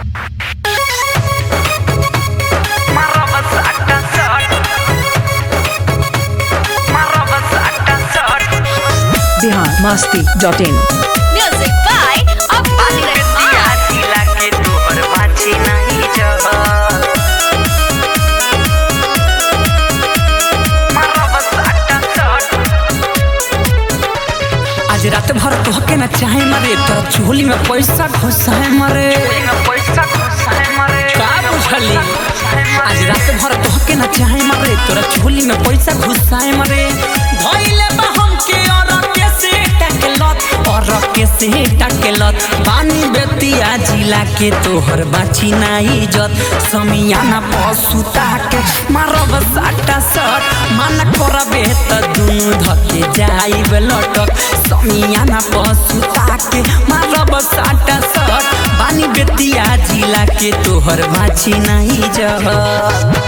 Bihar Masti dot in Music by Abadi Rahman. आज रात भर तोहके न चाहे मरे तोरा चोली में पैसा घुसाए मरे का बुझली आज रात भर तोहके न चाहे मरे तोरा चोली में पैसा घुसाए मरे धइले बा हमके और के से टकलत और के से टकलत बानी बेतिया जिला के तोहर बाची ना इज्जत समियाना पसुता के मारब साटा सट मन करबे त दुनु धके जाइब लटक समियाना पसुता के मारब साटा सट बानी बेतिया जिला के तोहर बाची ना इज्जत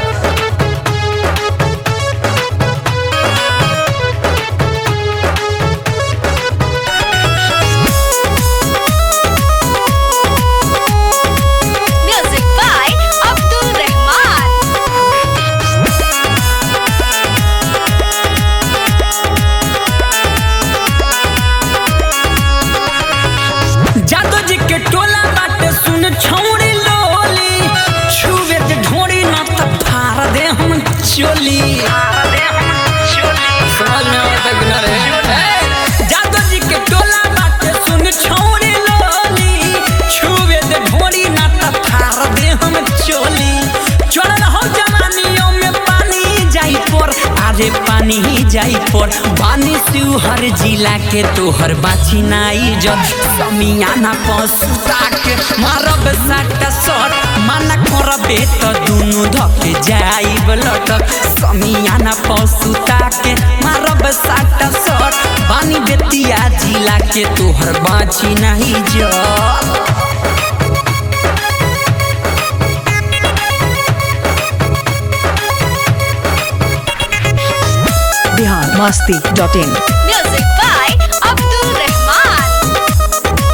Music by Abdul Rahman. जादो जी के टोला बाटे सुन छौड़ी लोली छुवे जे ढोड़ी ना त फार दे हम चोली समझ में आवता कि ना रे ए, जादो जी के टोला बाटे सुन छौड़ी लोली छुवे जे ढोड़ी ना त फार दे हम चोली चढ़ल हो जवानियों में पानी जाई पर अरे पानी ही जाई पर बानी हर जिला के तोहर बाछी नाई जब समियाना पसुता के मारब साट सट माना करबे त दुनु धके जाइब लटक समियाना पसुता के मारब साट सट बानी बेतिया जिला के तोहर बाछी नाही जब Bihar Masti dot in Music by Abdul Rahman.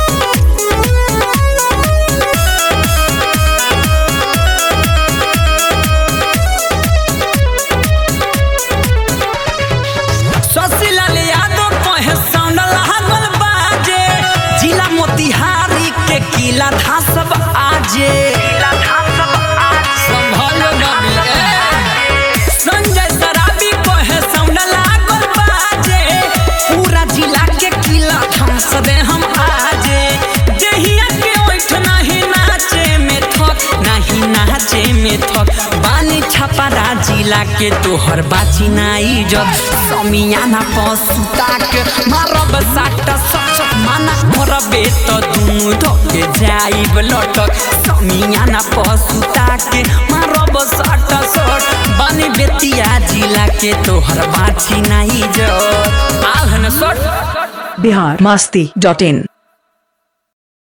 Shashilal Yadav कहे साउंड लागल बाजे जिला मोतिहारी के किला धासब आजे संभल नबी, ए। संजय सराबी कहे साउंड लागल बाजे पूरा जिला के किला धास दे हम आजे देहिया के ओठ नहीं नाचे में थक नहीं नाचे में थक बानी छपरा जिला के तोहर बाची नाई जब समियाना पसुता के मारब साट सच माना करबे त दुनु धके जाइब लटक समियाना पसुता के मारब साट सट बानी बेतिया जिला के तोहर बाची नाई जब आल हन सट बिहार मस्ती डॉट इन